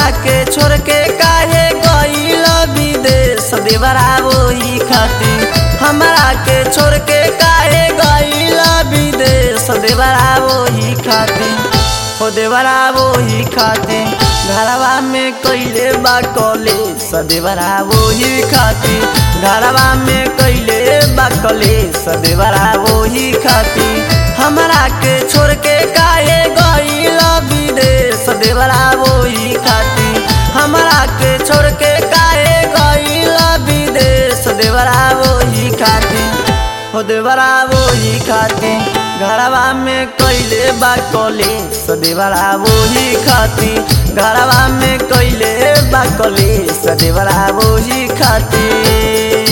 हमरा के छोड़ के काहे गईल विदेश देवरा वही खातिर हमरा के छोड़ के काहे गईल विदेश देवरा वही खातिर हो देवरा वही खातिर घरवा में कैले बा कॉलेज देवरा वही खातिर घरवा में कैले बा कॉलेज देवरा वही खातिर हमरा के छोड़ के काहे गईल विदेश देवरा वही खातिर हमरा के छोड़ के काहे गईल विदेश देवरा वही खातिर हो देवरा वही खातिर घरवा में कैले बा कॉलेज देवरा वही खातिर घरवा में कैले बा कॉलेज देवरा वही खातिर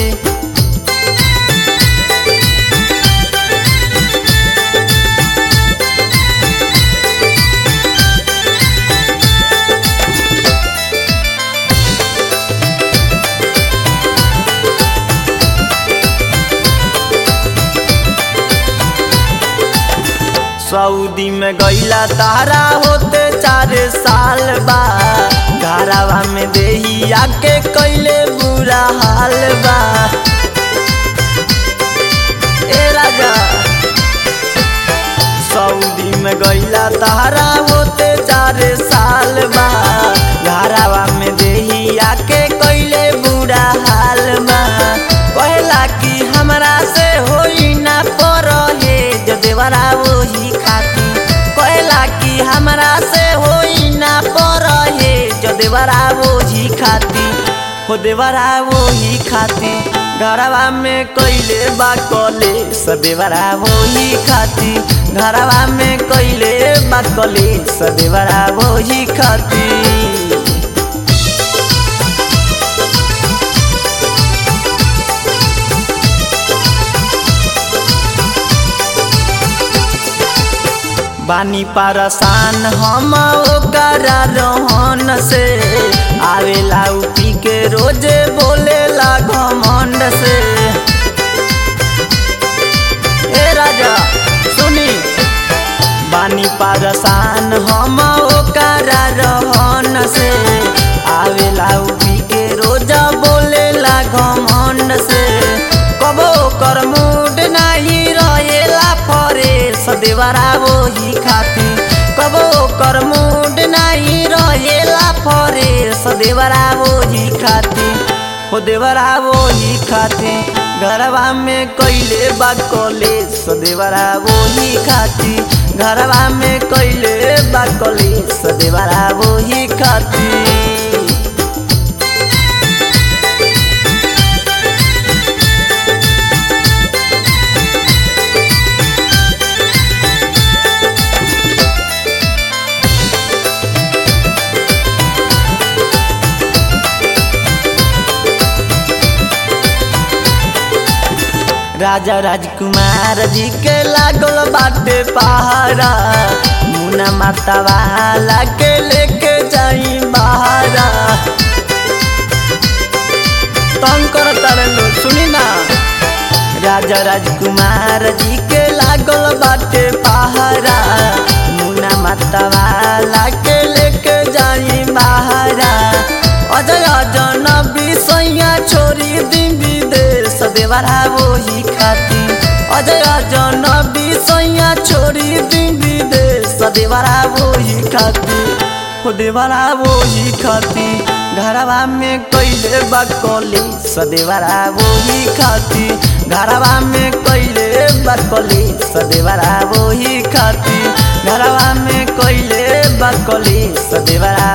सऊदी में गईला तारा होते चार साल बा घरवा में देही आके कैले बुरा हाल बा ए राजा सऊदी में गईला तारा होते चार साल बा घरवा में देही आके कैले बुरा हाल बा कहला कि हमरा से होई ना पर हे जो देवरा वही खातिर कहला कि हमरा से होई ना पर हे जो देवरा वही खातिर हो देवरा वही खातिर घरवा में कैले बा कॉलेज देवरा वही खातिर घरवा में कैले बा कॉलेज देवरा वही खातिर बानी परसान हम ओकरा रोहन से आवेला उपी के रोजे बोलेला घमंड से ए राजा सुनी बानी परसान हम ओकरा रोहन से आवेला उपी के रोजा बोलेला घमंड से कबो कर मूड नहीं रहेला फरे सदेवरा वही खातिर कबो कर मूड नहीं रहेला फरे सदेवरा वही खातिर हो देवरा वही खातिर घरवा में कैले बा कॉलेज सदेवरा वही खातिर घरवा में कैले बा कॉलेज सदेवरा वही खातिर राजा राजकुमार जी के लागल बाटे पहाड़ा मुना माता वाला के लेके जाई बहारा तंग कर तारे लो सुनी ना राजा राजकुमार जी के लागल बाटे पहाड़ा मुना माता वाला के लेके जाई बहारा अजय जनबी सैया छोरी दिन विदेश देवरा वही खातिर अजय जनबी सैया छोरी दिन विदेश देवरा वही खातिर हो देवरा वही खातिर घरवा में कैले बा कॉलेज सदेवरा वही खातिर घरवा में कैले बा कॉलेज सदेवरा वही खातिर घरवा में कैले बा कॉलेज सदेवरा